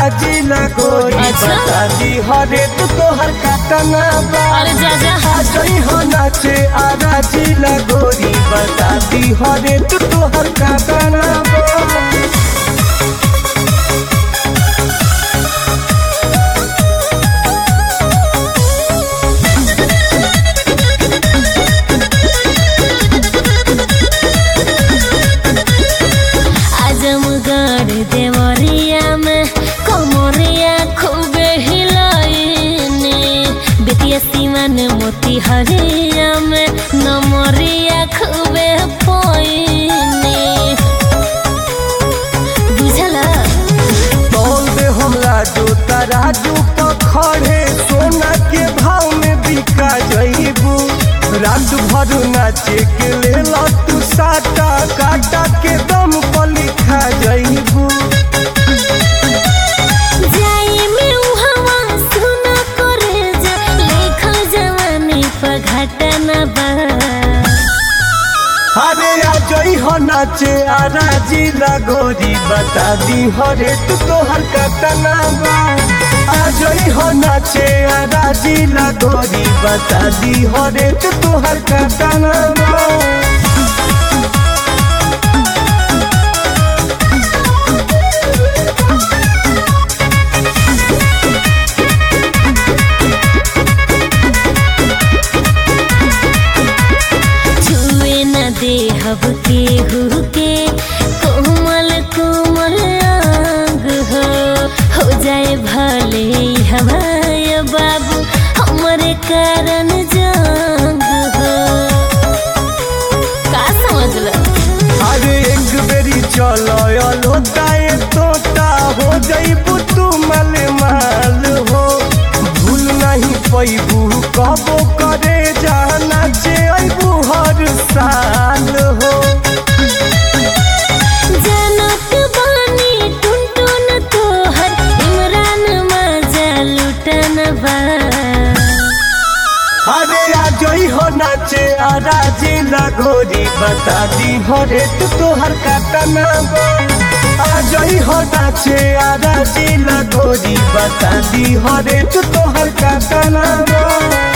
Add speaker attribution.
Speaker 1: जिला गोरी
Speaker 2: अच्छा।
Speaker 1: बता दी हरे तू तोहर काटना बा
Speaker 2: अरे जा जा
Speaker 1: आजई हो नाचे आरा जिला गोरी बता दी हरे तू तोहर काटना बा
Speaker 2: आजमगढ़ देवरिया में कमरिया खूबे हिलाइने बेतिया सीमान मोती हरिया में नमरिया खूबे पोइने बुझला
Speaker 1: तौल दे हमला जो तराजू पखड़े सोना के भाव में बिका जईबू रात भर नाचे के लेला तू साटा काटा के दम पर लिखा जईबू
Speaker 2: जाई में उहवा सुना करे जा लेखल जवानी पर घटना बा
Speaker 1: अरे आ जई हो नाचे आरा जिला गोरी बता दी हरे तू तोहर कतना बा आ जई हो नाचे आरा जिला गोरी बता दी हरे तू तोहर कतना बा
Speaker 2: छुए न दे हब के हु के कोमल कोमल अंग हो हो जाए भले हवाय बाबू हमरे कारण जंग हो का समझला
Speaker 1: अरे एक बेरी चलो लोटाए तोता हो जईबू तू मल माल हो भूल नहीं पैबू कबो करे जाना चे अबू हर साल हो
Speaker 2: जनक बानी टुन टुन तोहर इमरान मजा लुटन बा
Speaker 1: अरे आ जई हो नाचे आरा जिला गोरी बता दी हो रे तू तोहर काटना बा आ जई हो नाचे आरा जिला गोरी बता दी हो रे तू तोहर काटना बा